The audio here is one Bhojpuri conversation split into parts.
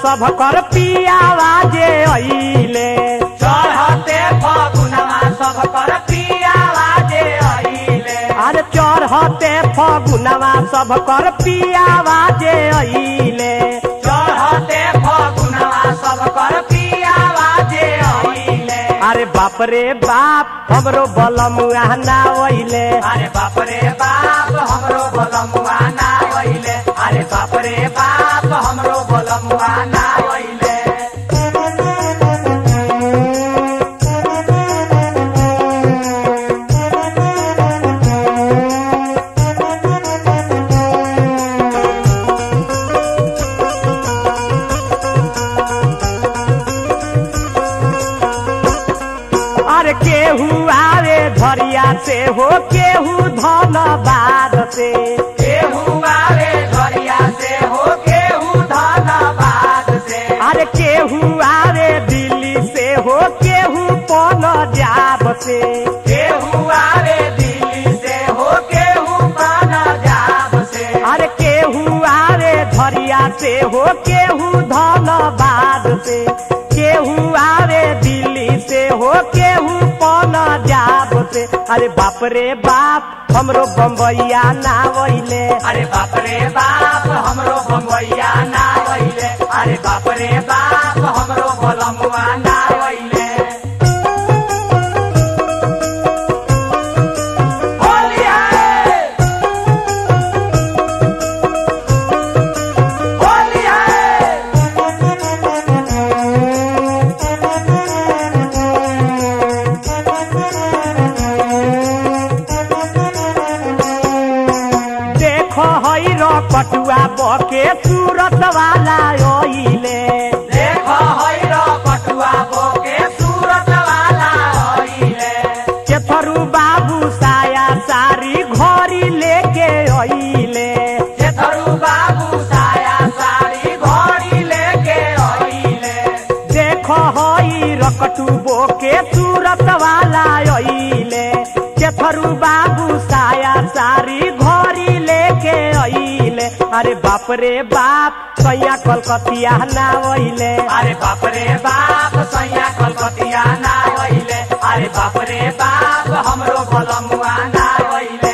सब कर पियावा जे अइले चढ़ते फगुनवा सब कर पियावा जे अइले अरे चढ़ते फगुनवा सब कर पियावा जे अइले चढ़ते फगुनवा सब कर पियावा जे अइले अरे बाप रे बाप हमरो बलमुआ ना अइले अरे बाप रे बाप हमरो बलमुआ ना अइले अरे बाप रे बाप हमरो बलमुआ ना अइले अरे केहू आवे धरिया से हो केहू धनबाद से केहू आवे घरिया से हो केहू धनबाद से अरे केहू आवे दिल्ली से हो केहू पंजाब से केहू आवे दिल्ली से हो केहू पंजाब से अरे केहू आवे धरिया से हो केहू धनबाद से केहू आवे दिल्ली से हो केहू पंजाब से अरे बाप रे बाप हमरो बम्बैया ना वैले अरे बाप रे बाप हमरो बम्बैया ना अइले अरे बाप रे बाप हमरो बलमुआ ना अइले होली है होली है देखो हई रो पटुआ बके सूरत वाला ओइले देखो हैरो पटुआ बोके सूरत वाला अइले केथरू बाबू साया सारी घरी लेके अइले जेथरू बाबू साया साड़ी घोड़ी लेके अइले देखो हई रकटू बोके सूरत वाला अइले केथरू बाबू साया सारी घरी लेके अइले अरे बाप रे बाप सैया कलकतिया ना अइले अरे बाप रे बाप सैया कलकतिया ना अइले अरे बाप रे बाप हमरो बलमुआ ना अइले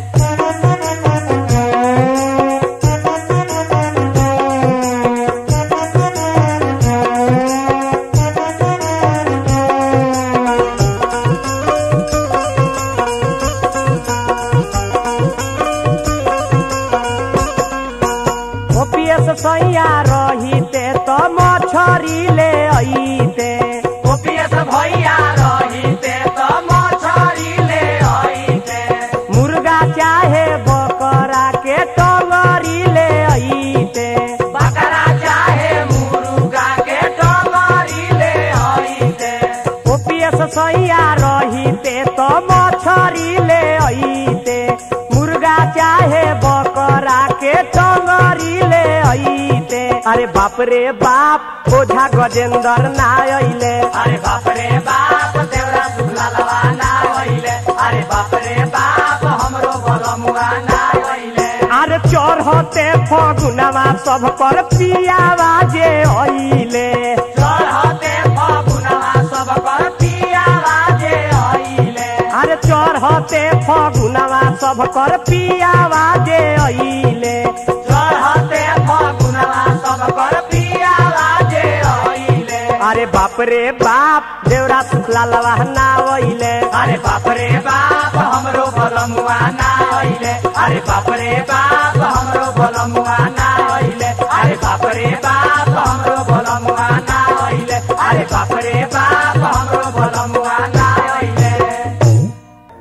ओपीएस सैया रहिते त मछरी ले अइते ओपीएस भैया रहिते त मछरी ले अइते मुर्गा चाहे बकरा के टंगरी ले अइते बकरा चाहे मुर्गा के टंगरी ले अइते ओपीएस सैया रहिते त मछरी ले अइते मुर्गा चाहे बकरा के टंगरी ले अइते अरे बाप रे बाप ओझा गजेंद्र ना अइले अरे बाप रे बाप देवरा सुखला लवा ना अइले अरे बाप रे बाप हमरो बलमुआ ना अइले अरे चढ़ते फगुनवा सब पर पियावा जे अइले चढ़ते फगुनवा सब कर पियावा जे अइले अरे चढ़ते फगुनवा सब कर पियावा जे अइले चढ़ते फगुनवा सब कर पियावा जे अइले अरे बाप रे बाप देवरा सुखला लवा ना अइले अरे बाप रे बाप हमरो बलमुआ ना अइले अरे बाप रे बाप हमरो बलमुआ